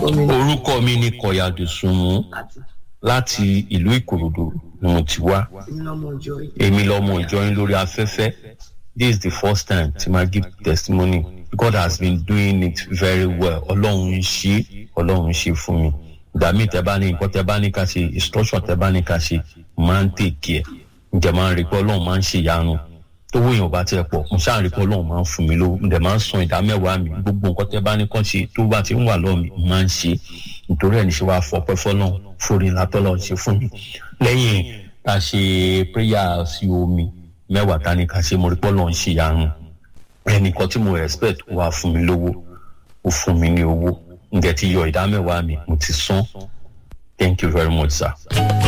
orúkọ mi ni kọ̀yàdùsùnmù láti ìlú ìkòròdú ni mo ti wá èmi lọmọ ìjọyìn lórí afẹ́fẹ́ this is the first time tí ma give testimony god has been doing it very well ọlọ́run ń ṣe ọlọ́run ń ṣe fún mi ìgbà míì tẹ bá ní nǹkan tẹ bá ní ká ṣe instruction tẹ bá ní ká ṣe máa ń tèkì ẹ ǹjẹ́ máa ń rí pé ọlọ́run máa ń ṣe ìyanu tówó èèyàn bá tiẹ̀ pọ̀ mo ṣáà rí pé ọlọ́run máa ń fún mi lówó ǹdẹ̀ máa ń san ìdá mẹ́wàá mi gbogbo nǹkan tẹ bá ní kàn ṣe tó bá ti ń wà lọ́ọ̀ mi máa ń ṣe nítorí ẹ̀ ní ṣe wàá fọpẹ́ fọlọ́run forí látọ́lọ́ ṣe fún mi lẹ́yìn tá a ṣe prayer sí omi mẹ́wàá tá a ní ká ṣe mo rí pé ọlọ́run ṣe ìyanu ẹnìkan tí mo respect wà fún mi lówó ó fún mi ní owó ǹdẹ̀ ti yọ ìdá mẹ́wàá mi mo ti san thank you very much sir.